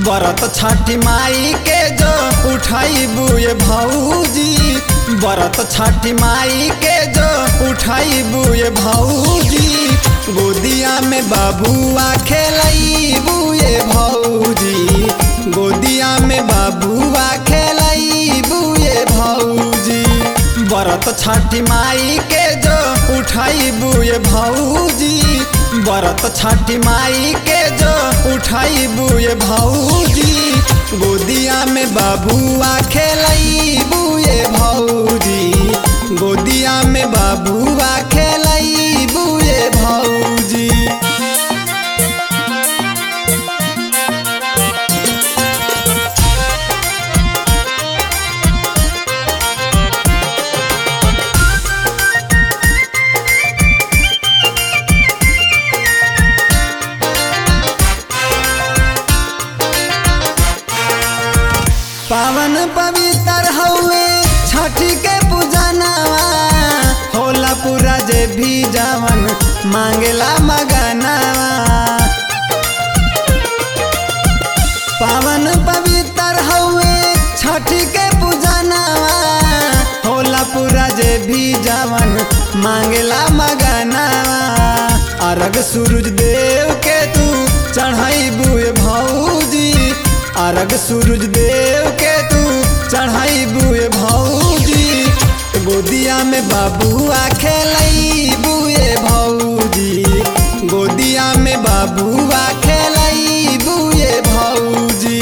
बरत छठी माई के जो उठाई बुए भौजी बरत छठी माई के जो उठाई बुए भौजी गोदिया में बाबुआ खेलई बुए भौजी गोदिया में बाबुआ खेलई बुए भौजी बरत छठी माई के जो उठाई बुए भौजी बरत छठी माई के जो उठाई बुए भौजी गोदिया में बाबुआ खेलई बुए भौजी गोदिया में बाबुआ खेलई बुए भौजी पावन पवित्र हउए छठी के पूजनवा होला पूरा जे भी जवन मांगेला मगनवा पावन पवित्र हउए छठी के पूजनवा होला पूरा जे भी जवन मांगेला मगनवा अरग सूरज देव के तू चढ़ाई बुए भौजी अरग सूरज देव के तू चढ़ाई बुए भौजी गोदिया में बाबुआ खेलई बुए भौजी गोदिया में बाबुआ खेलई बुए भौजी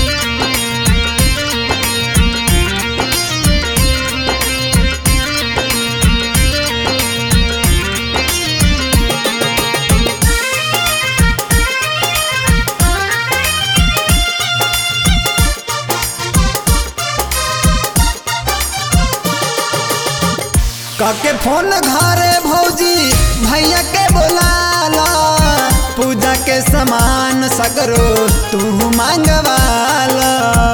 काके फोन घरे भौजी भैया के बोलाला पूजा के सामान सगरो तू मांगवाला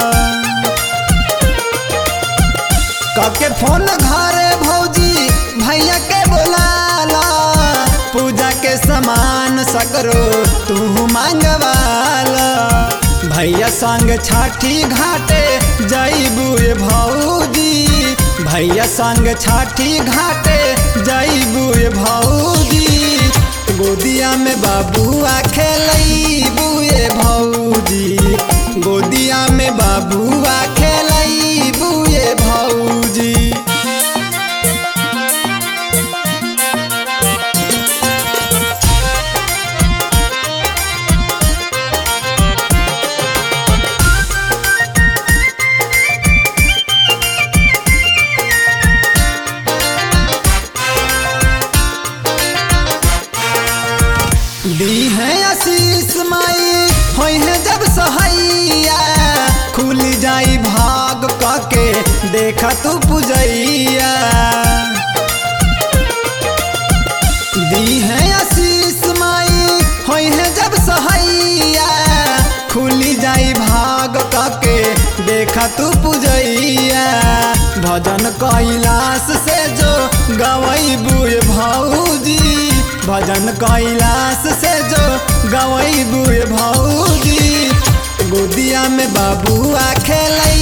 काके फोन घरे भौजी भैया के बोलाला पूजा के सामान सगरो तू मांगवाला भैया संग छठी घाटे जईबुए भौजी भैया संग छठी घाटे जईबुए भौजी गोदिया में बाबुआ खेलई बुए भौजी गोदिया में बाबुआ खेलई बुए भौजी दी है आशीष माई होई है जब सहैया खुल जाई भाग कके देखा तू पुजैया दी है आशीष माई होई है जब सहैया खुली जाई भाग कके देखा तू पुजैया भजन कैलाश से जो गवई बुए भौजी भजन कैलाश से जो गवई बुए भौजी गोदिया में बाबुआ खेलई